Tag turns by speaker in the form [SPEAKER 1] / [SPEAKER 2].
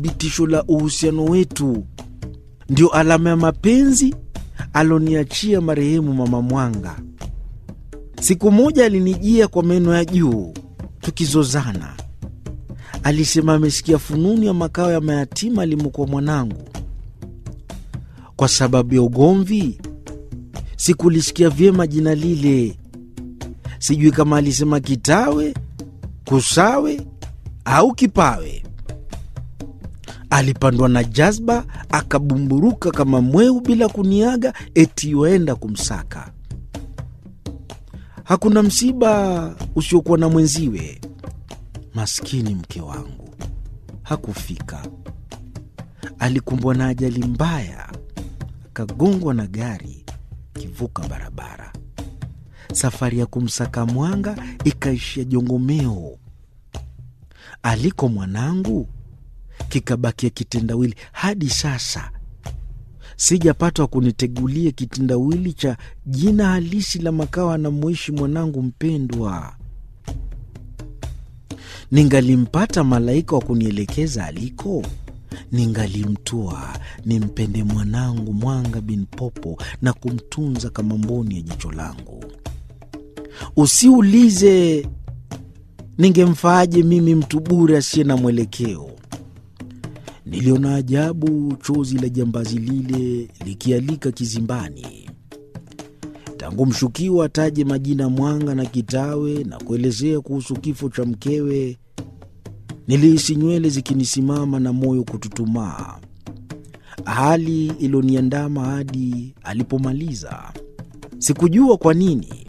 [SPEAKER 1] thibitisho la uhusiano wetu, ndio alama ya mapenzi aloniachia marehemu Mama Mwanga. Siku moja alinijia kwa meno ya juu, tukizozana. Alisema amesikia fununu ya makao ya mayatima alimokuwa mwanangu. Kwa sababu ya ugomvi, sikulisikia vyema jina lile. Sijui kama alisema Kitawe, Kusawe au Kipawe. Alipandwa na jazba, akabumburuka kama mweu bila kuniaga, eti waenda kumsaka. Hakuna msiba usiokuwa na mwenziwe. Maskini mke wangu hakufika, alikumbwa na ajali mbaya, akagongwa na gari kivuka barabara. Safari ya kumsaka Mwanga ikaishia Jongomeo. Aliko mwanangu kikabakia kitendawili. Hadi sasa sijapatwa kunitegulia kitendawili cha jina halisi la makao anamoishi mwanangu mpendwa. Ningalimpata malaika wa kunielekeza aliko, ningalimtoa nimpende mwanangu Mwanga bin Popo na kumtunza kama mboni ya jicho langu. Usiulize ningemfaaje mimi mtu bure asiye na mwelekeo. Niliona ajabu chozi la jambazi lile likialika kizimbani. Tangu mshukiwa ataje majina Mwanga na Kitawe na kuelezea kuhusu kifo cha mkewe, nilihisi nywele zikinisimama na moyo kututumaa, hali iloniandama hadi alipomaliza. Sikujua kwa nini